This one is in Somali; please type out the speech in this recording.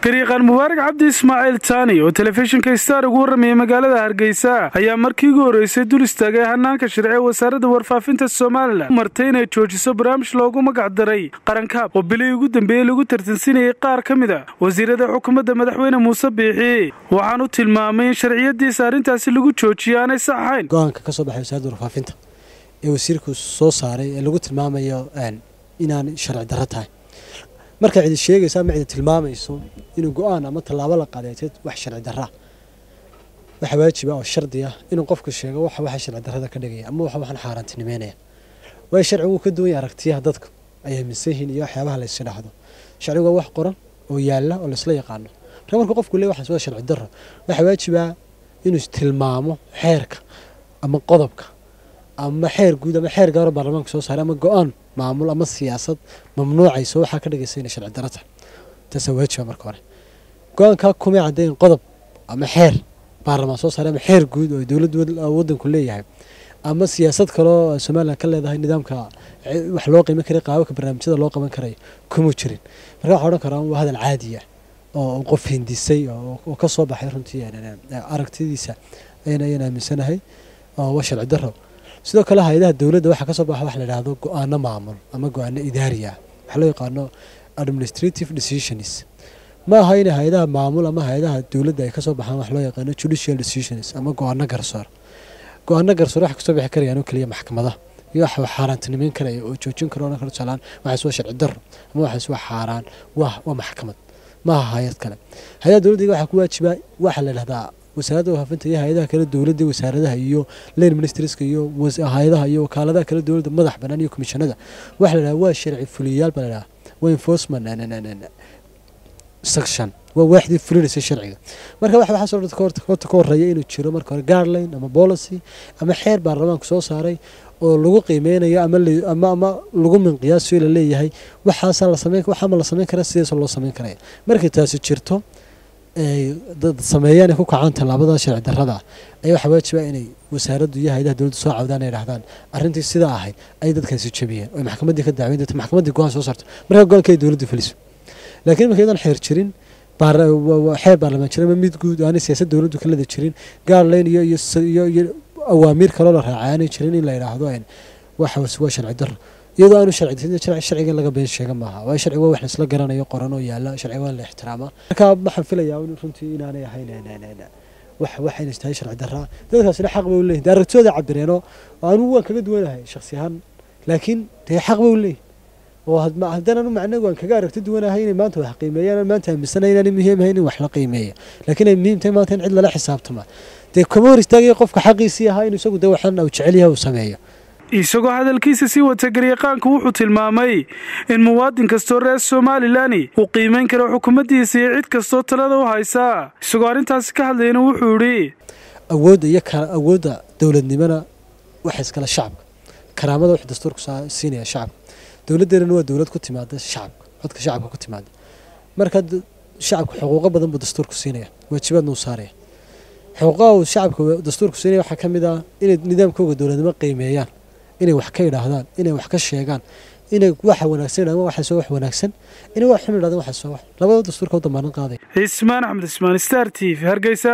gariiqaan mubaarak cabdi ismaaciil taani oo telefishinka star ugu warramayay magaalada hargeysa ayaa markii ugu horreysay dul istaagay hanaanka sharci ee wasaaradda warfaafinta somalilan martay inay joojiso barnaamij loogu magac daray qarankaab oo bilihii ugu dambeeyey lagu tartansinayay qaar ka mid a wasiirada xukuumadda madaxweyne muuse biixi waxaanu tilmaamay in sharciyadiisa arrintaasi lagu joojiyo aanay sax ahayn go-aanka ka soo baxay wasaaradda warfaafinta ee wasiirku soo saaray ee lagu tilmaamayo inaan sharci darro tahay markaa cidi sheegaysa ama cidi tilmaamayso inuu go-aan ama tallaabo la qadeeteed wax sharci darraa waxa waajiba oo shardi ah inuu qofku sheego waxa waxa sharci darrada ka dhigaya ama waxa waxaan xaaraantinimeynaya waayo sharcigu wuu ka duwan yahay aragtiyaha dadka ay aaminsan yihiin iyo waxyaabaha la isdhaxdo sharcigu waa wax qoran oo yaalla oo laisla yaqaano marka marka qofku leeyahay waxaas waa sharci darro waxa waajibaa inuu tilmaamo xeerka ama qodobka ama xeer guud ama xeer gaaro baarlamaanka soo saaray ama go-aan maamul ama siyaasad mamnuucayso waxaa ka dhigaysa inay sharci darro tahay taasaa waajiba marka hore go-aankaa kumay caddayn qodob ama xeer baarlamaan soo saaray ama xeer guud oo dowladda waddanku leeyahay ama siyaasad kaloo somalilan ka leedahay nidaamka wax loo qiiman karay qaababka barnaamijyada loo qaban karayo kuma jirin marka waxaa odhan karaa waa hadal caadi ah oo qof hindisay oo ka soo baxay runtii aragtidiisa ayaan aaminsanahay oo waa sharci darro sidoo kale hay-adaha dowladda waxaa kasoo baxa wax la idhaahdo go-aano maamul ama go-aano idaari ah waxaa loo yaqaano administrative decisions ma aha in hay-adaha maamul ama hay-adaha dowladda ay kasoo baxaan wax loo yaqaano judicial decisions ama go-aano garsoor go-aano garsoor waxa kasoo bixi karayaan oo keliya maxkamadaha iyo wax xaaraantinimeyn karaya oo joojin karo odhan karo tusaalaan waxaas waa sharci darro ama waxaas waa xaaraan waa waa maxkamad ma aha hay-ad kale hay-adaha dowladda waxaa ku waajibaa waxaa la idhahdaa wasaaradda warfaafinta iyo hay-adaha kale dowladda wasaaradaha iyo lane ministerska iyo hay-adaha iyo wakaaladaha kale dowladda madax bannaan iyo komishanada waxa la dhaha waa sharci fuliyayaal baa la dhaha waa enforcement section waa waaxdii fulinaysa sharciga marka waxa waxaasoo dhan horta ka horreeya inuu jiro marka hore guideline ama policy ama xeer baarlamaanku soo saaray oo lagu qiimeynayo ama ama ama lagu minqiyaaso la leeyahay waxaasaa la sameyn waxaama la sameyn karaa sidaasoo loo sameyn karaya markay taasi jirto dad sameeyaan ay ku kacaan tallaabada sharci darrada ayaa waxaa waajiba inay wasaaraddu iyo hay-adaha dowladda soo cawdaan ay dhahdaan arrintii sidaa ahayd ay dadkaasi jabiyeen oo maxkamaddii ka dacweyn doonta maxkamaddii go-aan soo saarto markaa go-aanka ay dowladdu fuliso laakiin marka iyadan xeer jirin xeer baarlamaan jirin ama mid guud aanay siyaasad dowladdu ka leda jirin gaarlayn iyo iyo iyo awaamiir kaloo la raacay aanay jirin in la yidhaahdo waxaas waa sharci darro iyadoo aanu sharciga in laga been sheega maaha waayo sharciga waa wax laisla garanayo qoran oo yaala sharciga waa la ixtiraamaa marka waxaan filayaa runtii inaanay ahayn wax waxayna tahay sharci darraa dadkaasina xaq bay u leeyihin dee aragtidooda cabireenoo anugu waan kaga duwanahay shaksi ahaan laakiin dee xaq bay u leeyihin oo haddaan anu macnagu aan kaga aragti duwanahay inay maanta wax qiimeeyaan maanta aaminsanahay inaanay muhiim ahayn in wax la qiimeeya laakiin ay muhiim tahay maanta in cid lala xisaabtama dee kama hor istaagaya qofka xaqiisii ahaa inuu isagu dee waxaan uu jecel yahay uu sameeyo isagoo hadalkiisa sii wata garyaqaanku wuxuu tilmaamay in muwaadin kastoo reer somalilani uu qiimayn karo xukuumaddiisa iyo cid kastoo talada u haysaa isagoo arrintaasi ka hadlayana wuxuu idhi awoodda iyo awoodda dowladnimona waxa iskale shacabka karaamada wuxuu dastuurku siinaya shacabka dowladdeennana waa dowlad ku timaada shacabka codka shacabka ku timaada marka shacabka xuquuqo badan buu dastuurku siinaya waajibaadna uu saaraya xuquuqaha uu shacabka dastuurku siinaya waxaa ka mid ah inay nidaamkooga dowladnimo qiimeeyaan inay wax ka idhaahdaan inay wax ka sheegaan inay waxa wanaagsan idhahdaan waxaasoo wax wanaagsan inay wax xun idhahdaan waxaasoo wax labada dastuurka u damaanan qaaday cismaan axmed ismaan star t v hargeysa